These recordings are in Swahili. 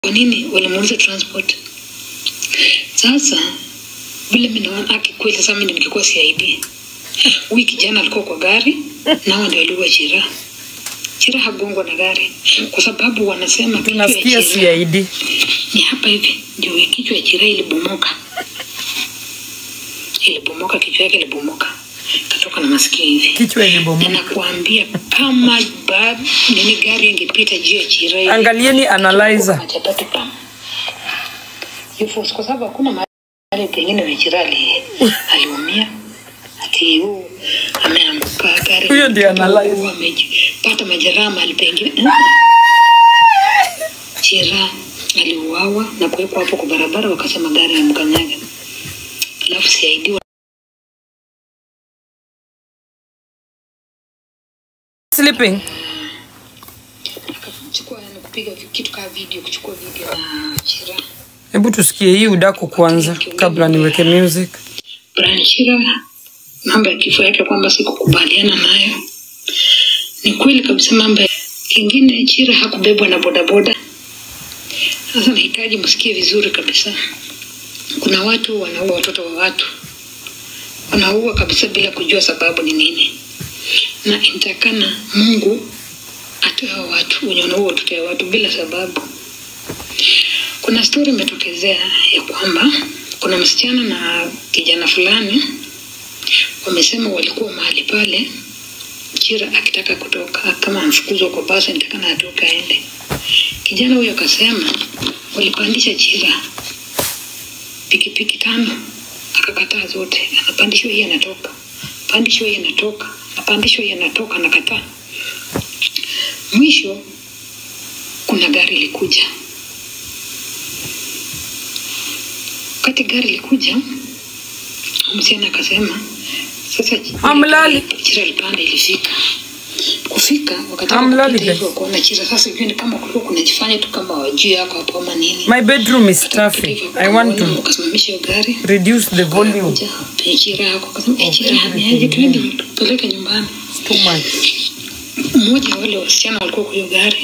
Kwa nini walimuuliza transport? Sasa vile mimi naona aki kweli, sasa mimi ningekuwa CID, huyu kijana alikuwa kwa gari nao ndio aliua Chira. Chira hagongwa na gari kwa sababu wanasema kichwa ya tunasikia Chira CID. ni hapa hivi, ndio kichwa ya Chira ilibomoka, ilibomoka, kichwa yake ilibomoka, katoka na masikio hivi Kichwa na ilibomoka. nakuambia kama ba, nini gari ingepita juu ya Chira hivi, Angalieni analyzer. matatu pam Yufusi, kwa sababu hakuna mahali pengine Wachira ali- aliumia ati huu ameanguka gari Huyo ndiye analyze. huu amepata majeraha mahali pengine Chira aliuawa na kuwekwa hapo kwa barabara, wakasema gari imemkanyaga, alafu CID Sleeping. akachukua yani kupiga vi- kitu kama video, kuchukua video na Chira Hebu tusikie hii udaku kwanza kabla niweke music. Brian Chira, mambo ya kifo yake kwamba sikukubaliana nayo. Ni kweli kabisa mambo ya kingine, Chira hakubebwa na bodaboda. Sasa nahitaji msikie vizuri kabisa. Kuna watu wanaua watoto wa watu, wanaua kabisa bila kujua sababu ni nini, na inatakana Mungu atoe hao watu wenye wanaua watoto wa watu bila sababu. Kuna stori imetokezea ya kwamba kuna msichana na kijana fulani wamesema walikuwa mahali pale, Chira akitaka kutoka, kama amfukuzwa kwa basi, nitakana atoke aende. Kijana huyo akasema walipandisha Chira pikipiki tano, akakataa zote, anapandishwa hii anatoka, pandishwa hii anatoka, anapandishwa hii anatoka, anakataa. Mwisho kuna gari likuja wakati gari likuja, msichana akasema sasa Hamlali. Chira alipanda, ilifika kufika wakati Hamlali, kupita guys. hivyo kuona Chira. Sasa sijui ni kama kulikuwa kunajifanya tu kama wajui yako hapo ama nini. My bedroom is Wakati kupita stuffy. hivyo I want wakaona, to wakasimamisha hiyo gari reduce the volume. Wakakuja, pe Chira yako akasema eh, Chira hamiaje, twende tupeleke nyumbani. It's too much. Mmoja wa wale wasichana walikuwa kwa hiyo gari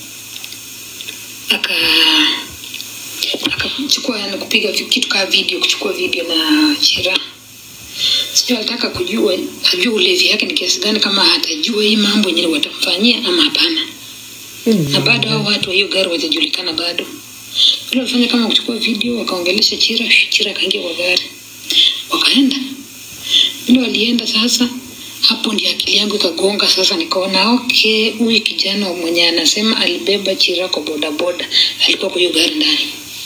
aka akachukua yani kupiga vi- kitu kama video, kuchukua video na Chira. Sijui alitaka kujua ajue ulevi yake ni kiasi gani, kama atajua hii mambo yenye watamfanyia ama hapana. Na bado hao watu wa hiyo gari wajajulikana bado. Vile walifanya kama kuchukua video, wakaongelesha Chira, Chira akaingia kwa gari, wakaenda vile walienda sasa hapo ndio akili yangu ikagonga sasa nikaona okay huyu kijana mwenye anasema alibeba chira kwa bodaboda alikuwa kwa hiyo gari ndani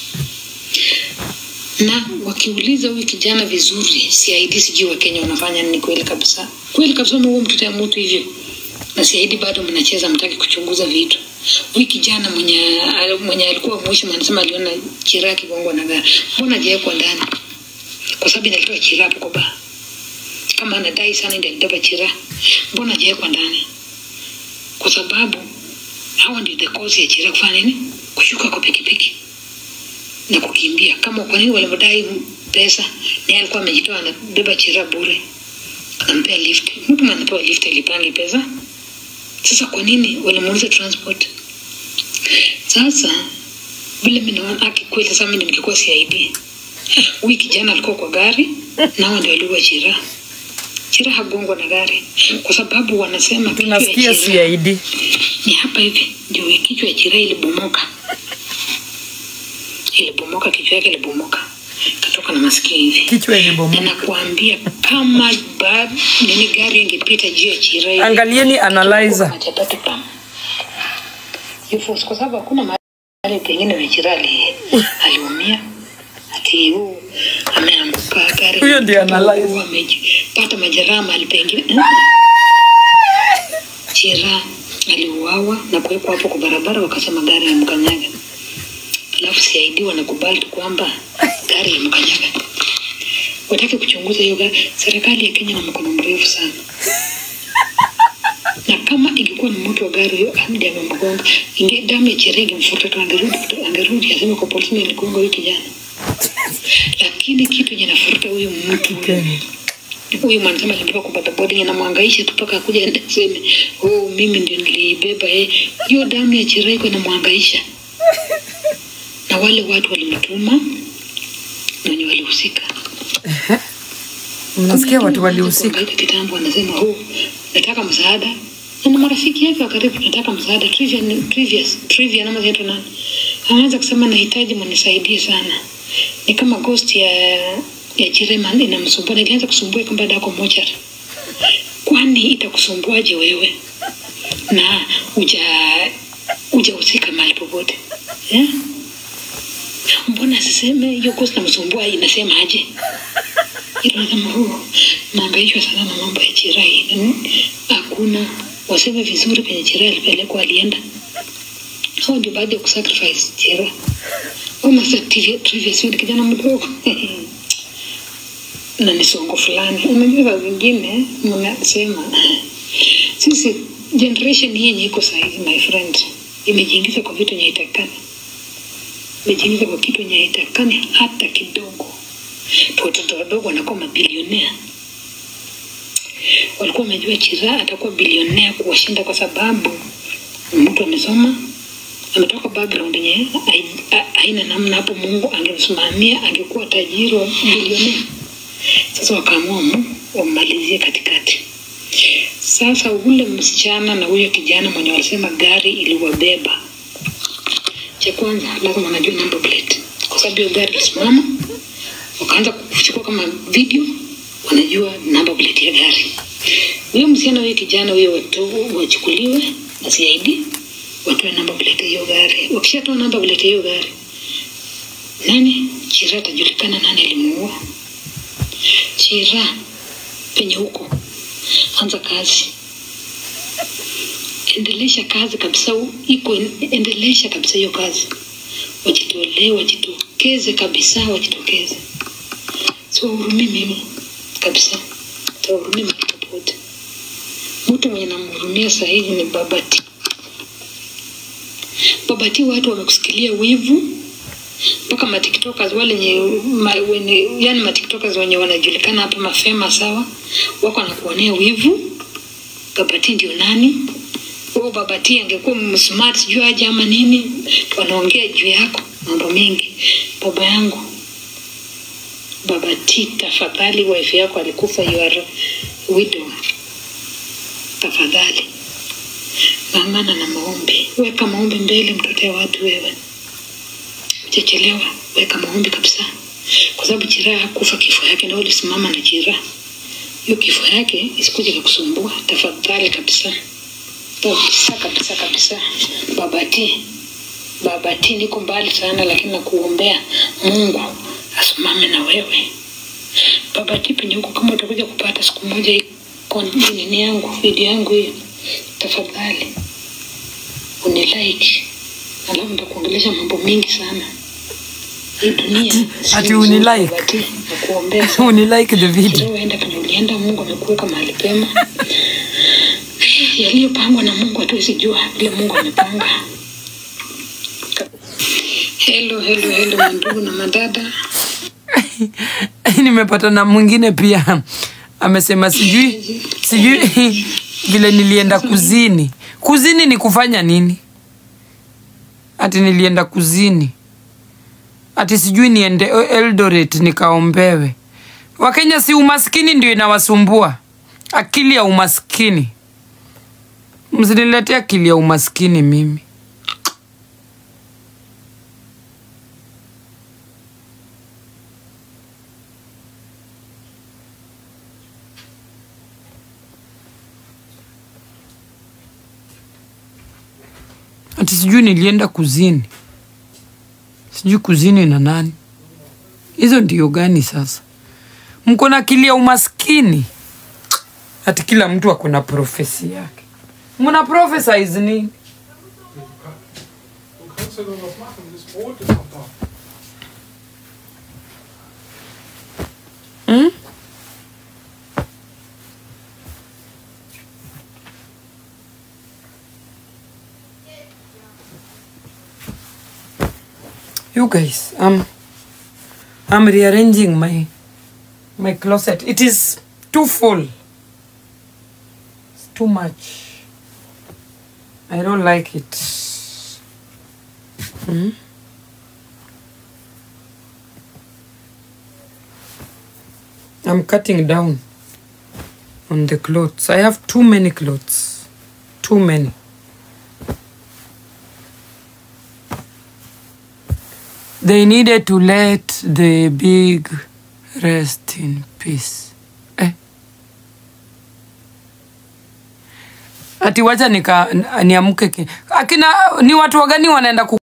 na wakiuliza huyu kijana vizuri CID sijui wa Kenya wanafanya nini kweli kabisa kweli kabisa huo mtoto ya mtu hivyo na CID bado mnacheza mtaki kuchunguza vitu huyu kijana mwenye mwenye alikuwa mwishi anasema aliona chira kigongwa na gari mbona hajawekwa ndani kwa sababu inalitoa chira hapo kwa baa kama anadai sana ndio alibeba chira, mbona hajawekwa ndani? Kwa sababu hawa ndio the cause ya chira kufanya nini, kushuka kwa pikipiki na kukimbia. Kama kwa nini walimdai pesa, ni alikuwa amejitoa anabeba chira bure, anampea lift. Mtu mwenye anapewa lift alipangi pesa. Sasa kwa nini walimuuliza transport? Sasa vile mimi naona aki kweli, sasa mimi ningekuwa CID, huyu kijana alikuwa kwa gari nao ndio aliua chira. Chira hagongwa na gari kwa sababu wanasema kichwa ya Tunasikia Chira CID. ni hapa hivi, ndio kichwa ya Chira ilibomoka, ilibomoka, kichwa yake ilibomoka, katoka na masikio hivi Kichwa na ilibomoka. nakuambia kama ba, nini gari ingepita juu ya Chira hivi, Angalieni analyzer. matatu pam Yufusi, kwa sababu hakuna mahali pengine Wachira ali, aliumia ati huu ameanguka gari Huyo ndiye analyze. huu amepata majeraha mahali pengine Chira aliuawa na kuwekwa hapo kwa barabara, wakasema gari imemkanyaga, alafu CID wanakubali tu kwamba gari limkanyaga. Wataki kuchunguza hiyo gari. Serikali ya Kenya na mkono mrefu sana na kama ingekuwa ni mtu wa gari hiyo amdi amemgonga, inge damu ya Chira ingemfuta tu, angerudi angerudi aseme kwa polisi, niligonga huyu kijana. Lakini kitu yenye nafuruta huyu mtu huyu huyu mwanasema alibeba kwa bodaboda inamwangaisha tu mpaka akuja ende aseme oh, mimi ndio nilibeba eh. Hiyo damu ya Chira iko inamwangaisha wale watu walimtuma na wenye walihusika. Mnasikia Kuna watu mtu walihusika. anakuhangaika kitambo, anasema oh, nataka msaada na ni marafiki yake wa karibu, nataka msaada trivia, ni- trivias, trivia nama zinaitwa nani, anaanza kusema nahitaji mnisaidie sana. Ni kama ghost ya ya Jerema inamsumbua, na ilianza kusumbua kama baada yako moja, kwani itakusumbuaje wewe na uja hujahusika mahali popote eh? Mbona asiseme hiyo ghost namsumbua inasema aje? Ila kama huu naangaishwa sana na mambo ya Chirai. Mm, Hakuna waseme vizuri kwenye Chirai alipelekwa alienda. Hao ndio baada ya kusacrifice Chirai. Kama sa trivia trivia sio kijana mdogo. na ni songo fulani. Unajua saa zingine mnasema sisi generation hii yenye iko sahizi, my friend, imejiingiza kwa vitu yenye haitakikani, imejiingiza kwa kitu yenye haitakikani hata kidogo watoto wadogo wanakuwa mabilionea. Walikuwa wamejua Chiraa atakuwa bilionea kuwashinda kwa sababu mtu amesoma, ametoka background yenye hai- ha- haina namna. Hapo Mungu angemsimamia angekuwa tajiri wa bilionea. Sasa wakaamua mu- wammalizie katikati. Sasa ule msichana na huyo kijana mwenye walisema gari iliwabeba, cha kwanza lazima wanajua number plate, kwa sababu hiyo gari ilisimama wakaanza kuchukua kama video, wanajua namba plate ya gari. Huyo msichana huyo kijana huyo watu wachukuliwe na CID watoe namba plate ya hiyo gari. Wakishatoa namba plate ya hiyo gari, nani Chira atajulikana nani alimuua. Chira penye huko, anza kazi, endelesha kazi kabisa, iko endelesha kabisa hiyo kazi, wajitolee, wajitokeze kabisa, wajitokeze siwahurumii mimi kabisa, siwahurumii mahali popote. Mtu mwenye namhurumia saa hizi ni Babati. Babati, watu wamekusikilia wivu mpaka matiktokers wale nye, ma, wenye, yani matiktokers wenye wanajulikana hapa mafema sawa, wako wanakuonea wivu. Babati ndio nani? Huo Babati angekuwa msmart sijui aje ama nini, wanaongea juu yako mambo mengi. Baba yangu Baba T, tafadhali, wife yako alikufa, you are widow. Tafadhali ng'ang'ana na maombi, weka maombi mbele, mtoto ya watu wewe. Chechelewa, weka maombi kabisa, kwa sababu Chiraa hakufa kifo yake, na ulisimama na Chiraa. Hiyo kifo yake isikuje kukusumbua, tafadhali kabisa, kabisa kabisa kabisa. Baba T, Baba T, niko mbali sana, lakini nakuombea Mungu asimame na wewe. Baba T, penye huko, kama utakuja kupata siku moja hii kon- nini yangu video yangu hiyo, tafadhali unilike, alafu nitakuongelesha mambo mengi sana. Hii dunia si ati nzuri, unilike? Baba T, nakuombea sana. unilike the video Leo enda penye ulienda, Mungu amekuweka mahali pema. Yaliyopangwa na Mungu hatuwezi jua vile Mungu amepanga. Hello, hello, hello mandugu na madada. nimepata na mwingine pia amesema sijui sijui vile nilienda kuzini kuzini ni kufanya nini ati nilienda kuzini ati sijui niende eldoret nikaombewe wakenya si umaskini ndio inawasumbua akili ya umaskini msiniletee akili ya umaskini mimi ati sijui nilienda kuzini sijui kuzini na nani hizo ndio gani sasa mko na akili ya umaskini ati kila mtu ako na profesi yake mna profesize nini Du kannst ja noch was machen, das Brot ist noch da. hmm? you guys um, i'm rearranging my my closet it is too full it's too much i don't like it hmm? I'm cutting down on the clothes. I have too many clothes. Too many. They needed to let the big rest in peace. Eh. Ati wacha nika niamke. ki- Akina ni watu wagani wanaenda ku